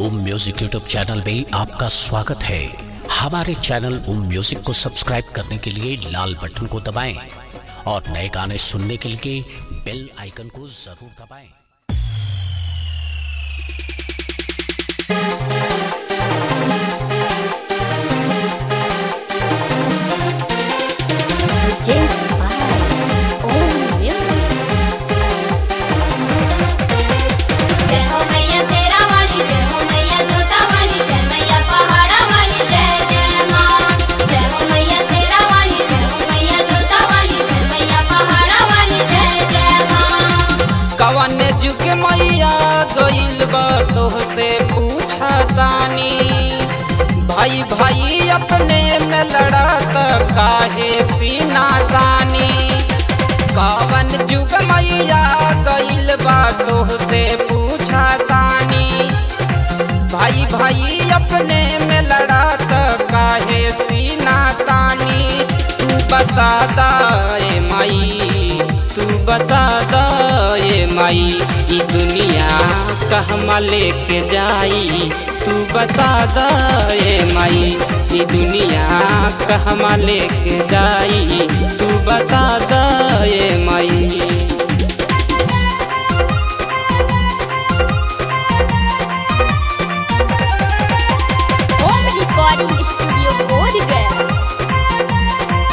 ओम music YouTube channel में आपका स्वागत है हमारे चैनल ओम म्यूजिक को सब्सक्राइब करने के लिए लाल बटन को दबाएं और नए गाने सुनने के लिए बेल आइकन को जरूर दबाएं Just by Own Music. जय हो मैया शेरा वाली जय हो मैया जोता वाली जय मैया पहाड़ा वाली जय जय माँ जय हो मैया शेरा वाली जय हो मैया जोता वाली जय मैया पहाड़ा वाली जय जय माँ कवन जुग मैया गइल बा तोहसे पूछा तानी भाई भाई अपने में लड़त काहे सीना तानी कवन जुग मैया गइल बा तोहसे पूछा तानी भाई भाई अपने में लड़त काहे सीना तानी तू बता दाए माई तू बता दाए माई ई दुनिया कहमा लेके जाई तू बता दाए माई ई दुनिया कहमा लेके जाई तू बता दाए माई Home Recording Studio बोध गया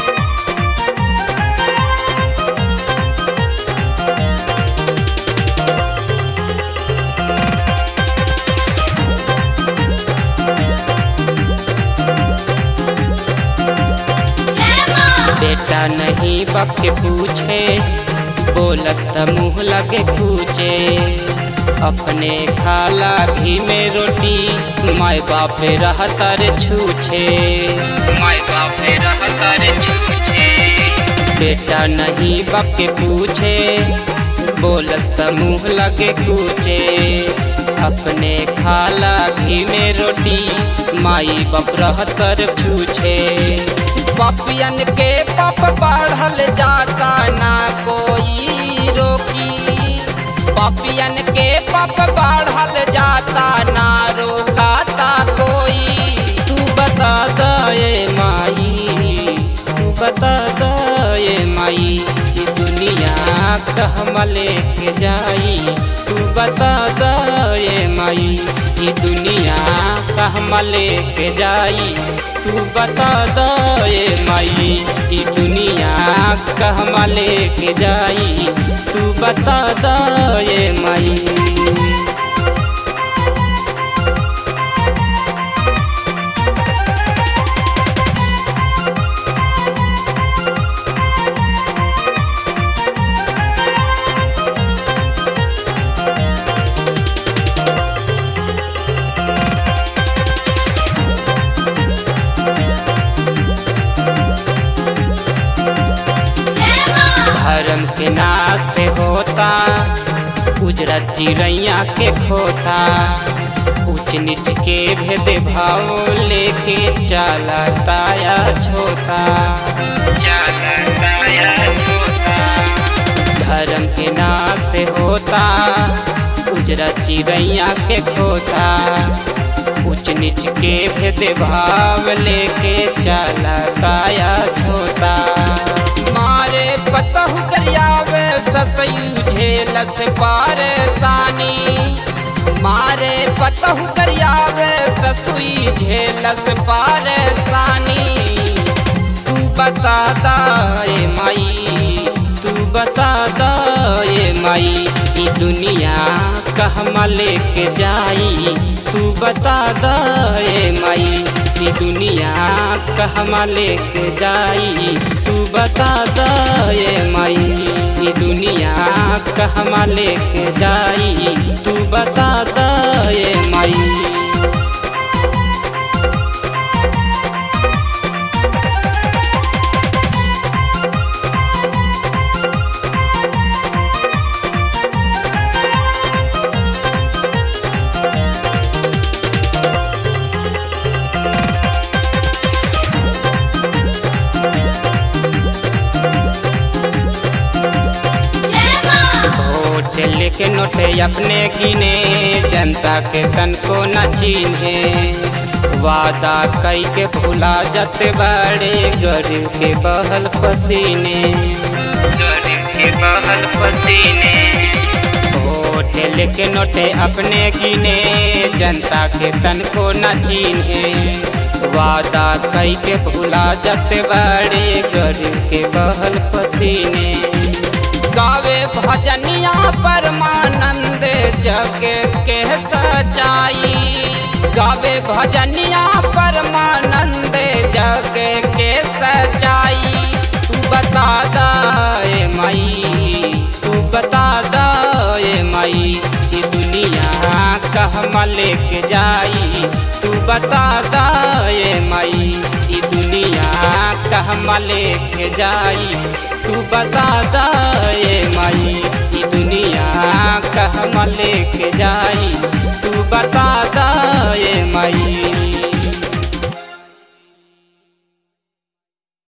जय माँ बेटा नहीं बक पूछे बोलस त मुँह लगे पूछे अपने खाला घी में रोटी माय बाप रहतर छूछे माय बाप रहतर छूछे बेटा नहीं बक पूछे बोलस त मुँह लगे कूचे अपने खाला घी में रोटी माई बाप रहतर छूछे पपियन के पप बढ़ल जाता ना कोई रोकी पपियन के पप बढ़ल जाता ना रोकाता कोई तू बता दे माई तू बता दे माई ये दुनिया कहमा लेके जाई तू बता दे माई ये दुनिया कहमा लेके जाई तू बता दे माई ई दुनिया कहमा लेके जाई तू बता दे माई जय माँ धर्म के नाश से होता उजरत चिड़ैया के खोता ऊंच नीच के भेद भाव लेके चला ताया छोता चला ताया छोता धर्म के नाश से होता उजरत चिड़ैया के खोता ऊंच नीच के भेद भाव लेके चला काया छोता मारे पतहु करियावे ससयू झेलस पारसानी मारे पतहु करियावे ससुई झेलस पारसानी तू बता दाए माई तू बता दाए माई ई दुनिया कहमा लेके जाई तू बता दाए माई ई दुनिया कहमा लेके जाई तू बता दाए माई ई दुनिया कहमा लेके जाई तू बता दाए माई जय माँ होटल के नोट अपने गिने जनता के तन को न चिन्हे वादा कई के भुला जाते बड़े गरीब के बहल पसीने गरीब के बहल पसीने होठे लेके नोटे अपने गिने जनता के तन को न चिन्हे वादा कई के भुला जाते बड़े गरीब के बहल पसीने गावे भजनिया परमानंद जग के सचाई गावे भजनिया परमानंद जग के सचाई तू बता दाए माई तू बता दाए माई ये दुनिया कहमा लेके जाई तू बता दाए माई ये दुनिया कहमा लेके जाई तू बता दाए माई ये दुनिया कहमा लेके जाई तू बता दा